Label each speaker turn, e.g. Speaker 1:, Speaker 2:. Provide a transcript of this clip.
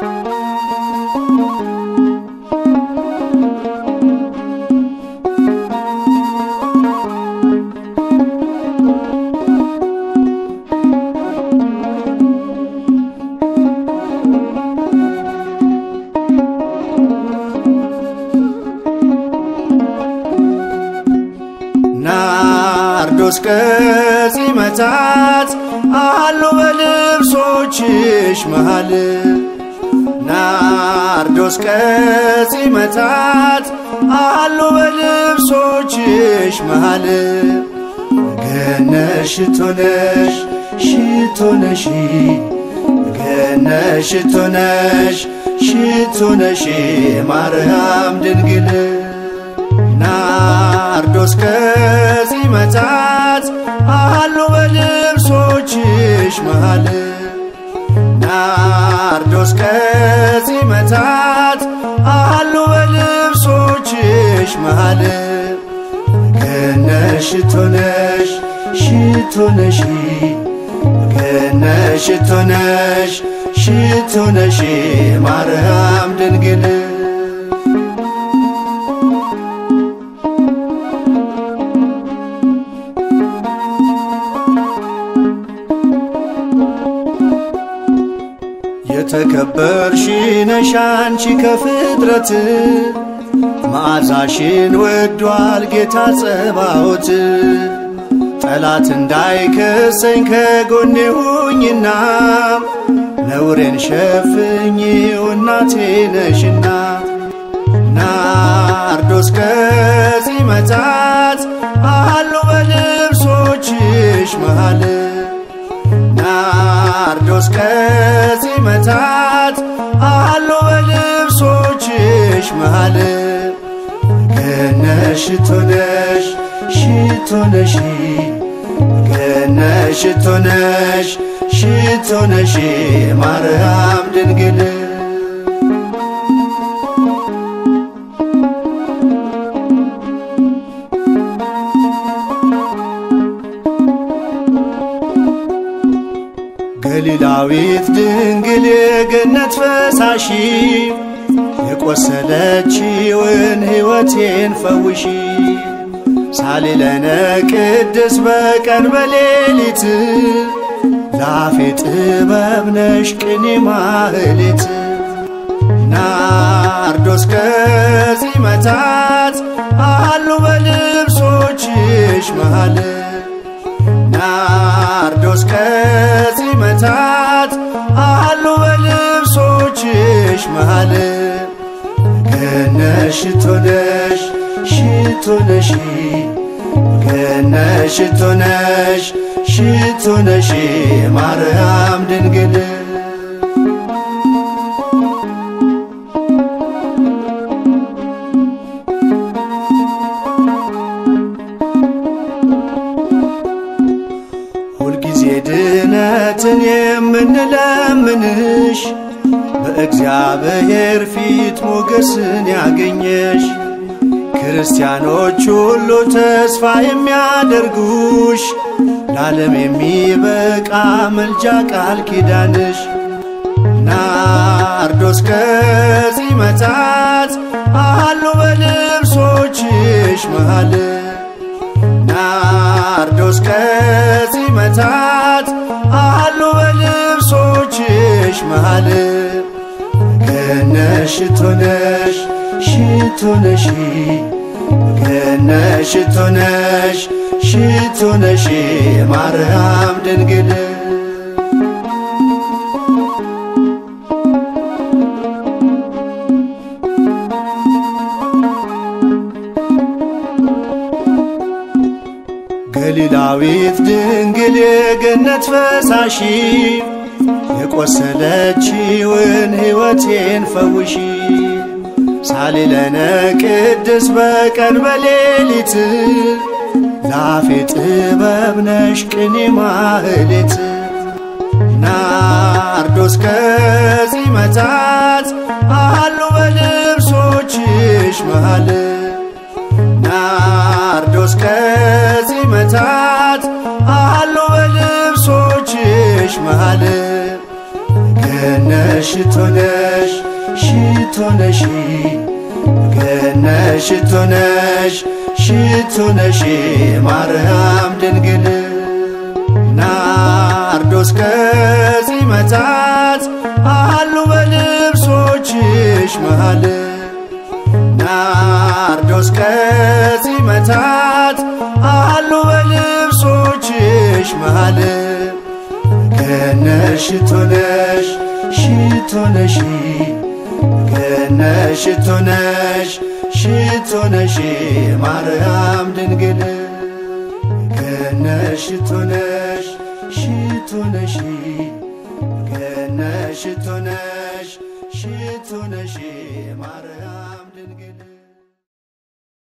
Speaker 1: ናርዶስ ከጺመታት አሉ በልብሶችሽ መሃል ናርዶስ ከጺመታት አሉ በልብሶችሽ መሃል ገነሽ ሽቶነሽ ሽቶነሽ ገነሽ ሽቶነሽ ሽቶነሽ ማርያም ድንግል ናርዶስ ከጺመታት አሉ በልብሶችሽ መሃል ናርዶስ ከጺመታት አሉ በልብሶችሽ መሃል ገነሽ ሽቶነሽ ሽቶነሽ ገነሽ ሽቶነሽ ሽቶነሽ ማርያም ድንግል የተከበርሽ ነሽ አንቺ ከፍጥረት መዓዛሽን ወዷል ጌታ ጸባዖት ጠላት እንዳይከሰኝ ከጎኔ ሁኝና ነውሬን ሸፍኝው እናቴ ነሽና ናርዶስ ከጺመታት አሉ በልብሶችሽ መሃል ናርዶስ ከጺመታት አሉ በልብሶችሽ መሃል ገነሽ ሽቶነሽ ሽቶነሽ ገነሽ ሽቶነሽ ሽቶነሽ ማርያም ድንግል ገሊላዊት ድንግል የገነት ፈሳሺ የቆሰለችውን ሕይወቴን ፈውሺ ሳሊለነ ቅድስ በቀን በሌሊት ላፌ ጥበብ ነሽ ቅኔ ማህሌት ናርዶስ ከጺመታት አሉ በልብሶችሽ መሃል ናርዶስ ከጺመታት አሉ በልብሶችሽ መሃል ገነሽ ሽቶነሽ ሽቶነሽ ገነሽ ሽቶነሽ ሽቶነሽ ማርያም ድንግል ሁልጊዜ ድነትን የምንለምንሽ በእግዚአብሔር ፊት ሞገስን ያገኘሽ ክርስቲያኖች ሁሉ ተስፋ የሚያደርጉሽ ለዓለም የሚበቃ መልጃ ቃል ኪዳንሽ ናርዶስ ከጺመታት አሉ በልብሶችሽ መሃል ናርዶስ ከጺመታት አሉ በልብሶችሽ መሃል ገነሽ ሽቶነሽ ሽቶነሽ ገነሽ ሽቶነሽ ሽቶነሽ ማርያም ድንግል ገሊላዊት ድንግል የገነት ፈሳሺ የቆሰለችውን ሕይወቴን ፈውሺ ሳሊለነ ቅድስ በቀን በሌሊት ላፌ ጥበብ ነሽ ቅኔ ማህሌት ናርዶስ ከጺመታት አሉ በልብሶችሽ መሃል ናርዶስ ከጺመታት አሉ በልብሶችሽ መሃል ገነሽ ሽቶ ነሽ ሽቶ ነሽ ገነሽ ሽቶ ነሽ ሽቶ ነሽ ማርያም ድንግል ናርዶስ ከጺመታት አሉ በልብሶችሽ መሃል ናርዶስ ከጺመታት አሉ በልብሶችሽ መሃል ገነሽ ሽቶ ነሽ ሽቶ ነሽ ገነሽ ሽቶ ነሽ ሽቶ ነሽ ማርያም ድንግል ገነሽ ሽቶ ነሽ ሽቶ ነሽ ገነሽ ሽቶ ነሽ ሽቶ ነሽ ማርያም ድንግል